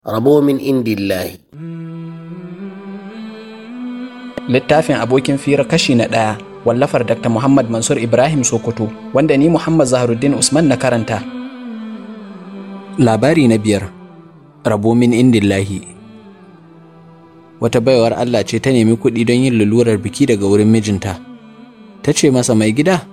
rabo min indillahi littafin abokin fira kashi na ɗaya wallafar dr muhammad mansur ibrahim sokoto wanda ni muhammad zaharuddin usman na karanta labari na biyar rabo min indillahi wata baiwar allah ce ta nemi kuɗi don yin lulurar biki daga wurin mijinta ta ce masa mai gida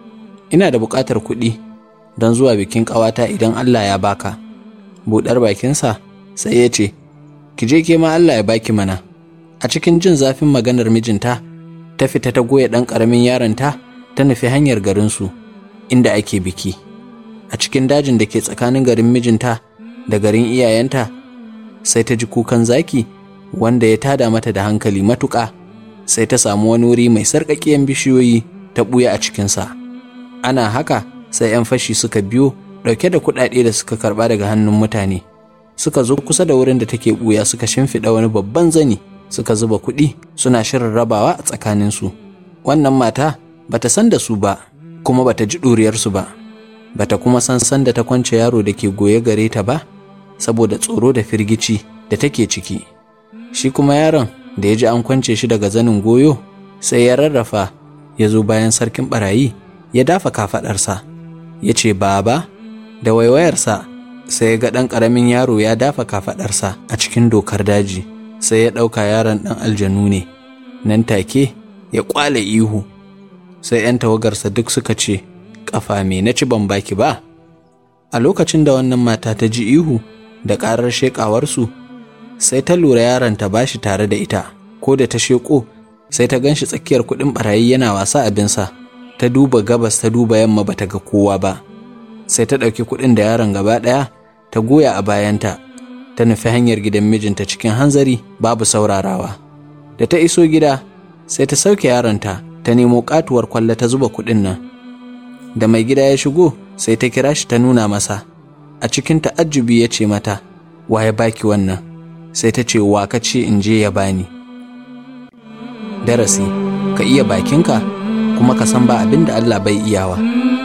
ina da buƙatar kuɗi don zuwa bikin ƙawata idan allah ya baka buɗar bakinsa sai ya ce ki je ke ma allah ya baki mana a cikin jin zafin maganar mijinta ta fita ta goya ɗan ƙaramin yaronta ta nufi hanyar garinsu inda ake biki a cikin dajin da ke tsakanin garin mijinta da garin iyayenta sai ta ji kukan zaki wanda ya tada mata da hankali matuƙa sai ta samu wani wuri mai sarƙaƙiyan bishiyoyi ta ɓuya a cikinsa ana haka sai 'yan fashi suka biyo ɗauke da kuɗaɗe da suka karɓa daga hannun mutane suka zo kusa da wurin da take ɓuya suka shimfiɗa wani babban zani suka zuba kuɗi suna shirin rabawa a tsakaninsu wannan mata bata san da su ba kuma bata ji ɗuriyarsu ba bata kuma san san da ta kwance yaro da ke goye gare ta ba saboda tsoro da firgici da take ciki shi kuma yaron da ya ji an kwance shi daga zanin goyo sai ya rarrafa ya zo bayan sarkin barayi ya dafa kafaɗarsa ya ce baba da waiwayarsa sai ya ga ɗan ƙaramin yaro ya dafa kafaɗarsa a cikin dokar daji sai ya ɗauka yaron ɗan aljanu ne nan take ya ƙwale ihu sai 'yan tawagarsa duk suka ce ƙafa me na ci ban baki ba a lokacin da wannan mata ta ji ihu da ƙarar sheƙawarsu sai ta lura yaron ta bashi tare da ita ko da ta sheƙo sai ta ganshi tsakiyar kuɗin ɓarayi yana wasa abinsa ta duba gabas ta duba yamma bata ga kowa ba sai ta ɗauki kuɗin da yaron gaba ɗaya ta goya a bayanta ta nufi hanyar gidan mijinta cikin hanzari babu saurarawa da ta iso gida sai ta sauke yaronta ta nemo katuwar kwalla ta zuba kuɗin nan da mai gida ya shigo sai ta kira shi ta nuna masa a cikin ta'ajjubi ya ce mata wa ya baki wannan sai ta ce wa ka ce in je ya bani darasi ka iya bakinka kuma ka san ba abin da Allah bai iyawa